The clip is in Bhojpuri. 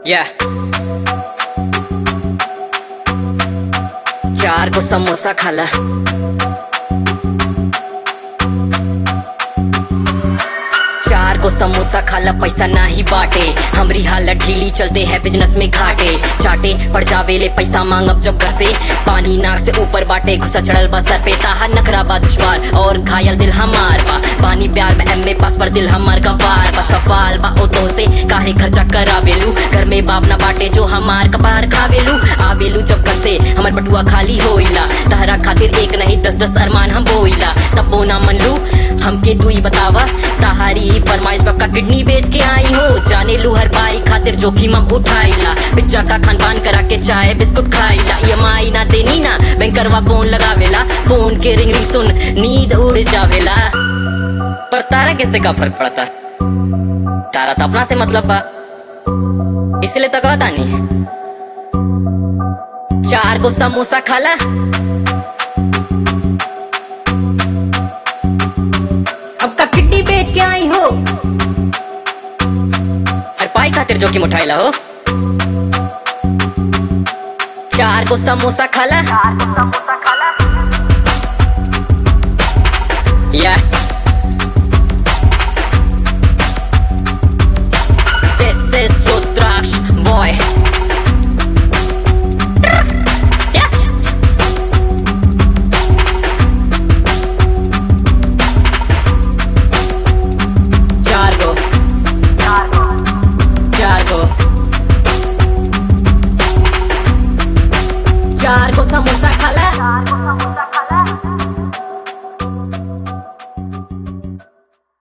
Yeah. चार को समोसा खाला चार को समोसा खाला पैसा ना ही बाटे हमरी हालत ढीली चलते हैं बिजनेस में घाटे चाटे पड़ जावे ले पैसा मांग अब जब घर से पानी नाक से ऊपर बाटे घुसा चढ़ल बा सर पे ताहा नखरा बा दुश्वार और घायल दिल हमार बा पानी प्यार में एम पास पर दिल हमार का पार बा सवाल बा ओ तो से काहे खर्चा करावेलू घर में बाप ना बाटे जो हमार कपार खावेलू आवेलू जब घर से हमर बटुआ खाली होइला तहरा खातिर एक नहीं दस दस अरमान हम बोइला तब वो ना मन लू हमके तू ही बतावा ताहारी फरमाइश पक्का किडनी बेच के आई हो जाने लू हर बारी खातिर जोखिम हम उठाइला पिज्जा का खान पान करा के चाय बिस्कुट खाइला ई ना देनी ना बैंकरवा फोन लगावेला फोन के रिंग रिंग सुन नींद उड़ जावेला पर तारा कैसे का फर्क पड़ता तारा तो अपना से मतलब बा इसलिए तो कहता नहीं चार को समोसा खाला अब का किड्नी बेच के आई हो और पाई खातिर जोखिम उठाइला हो चार को समोसा खाला या